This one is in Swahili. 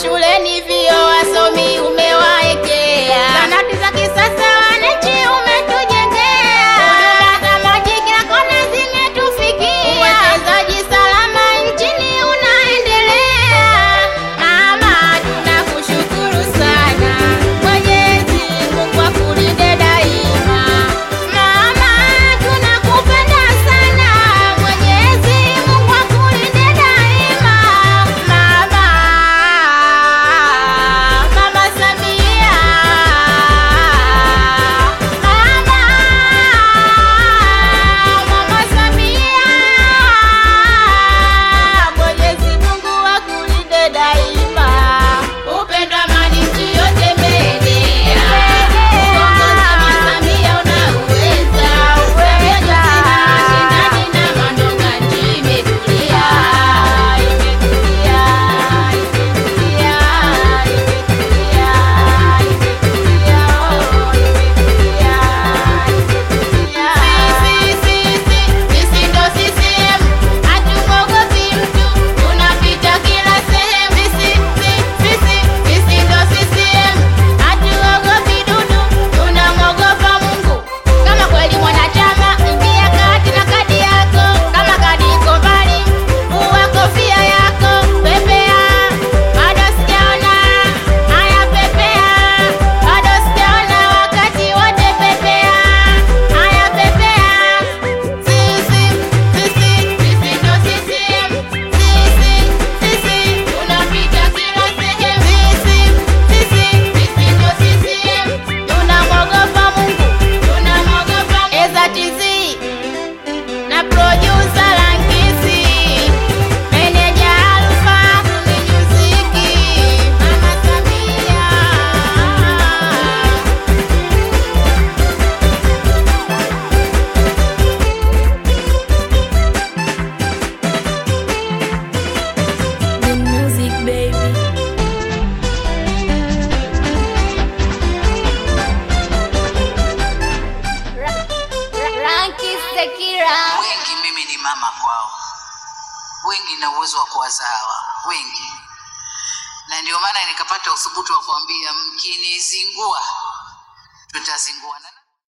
mashuleni vio wasomi umewaekea, zanati za kisasa wananchi umetujengea, huduma za maji kila kona zimetufikia, uwekezaji salama nchini unaendelea. Mama, tunakushukuru sana, Mwenyezi Mungu akulinde daima. Mama, tunakupenda sana, Mwenyezi Mungu akulinde daima. Mama, Mama Samia, Mama, Mama Samia, Mwenyezi Mungu akulinde daima. Upendo, amani, nchi yote imeenea. Uongozi wa Samia unauweza. Uweza. Mashindani na mandonga, nchi imetulia. Imetulia, imetulia, imetulia, imetulia, oh, imetulia, imetulia. Sisi, sisi, sisi ndo CCM. Hatumwogopi mtu, tunapita kila sehemu. Sisi, sisi, sisi ndo CCM. Hatuogopi dudu, tunamwogopa Mungu. Kama kweli mwanachama, ingia kati na kadi yako. Kama kadi iko mbali, vua kofia yako. Pepea, bado sijaona. Haya, pepea, bado sijaona. Wakati wote pepea. Haya, pepea. Sisi, sisi, sisi ndo CCM. Sisi, sisi, tunapita kila sehemu. Sisi, sisi, sisi ndo CCM. Tunamwogopa Mungu, tunamwogopa Eza TZ na producer Lankisi, meneja Alfa Muziki, Mama Samia. The music, baby. Lankisi Sekira. wengi mimi ni mama kwao wengi na uwezo wa kuwazawa wengi na ndio maana nikapata uthubutu wa kuambia mkinizingua tutazinguana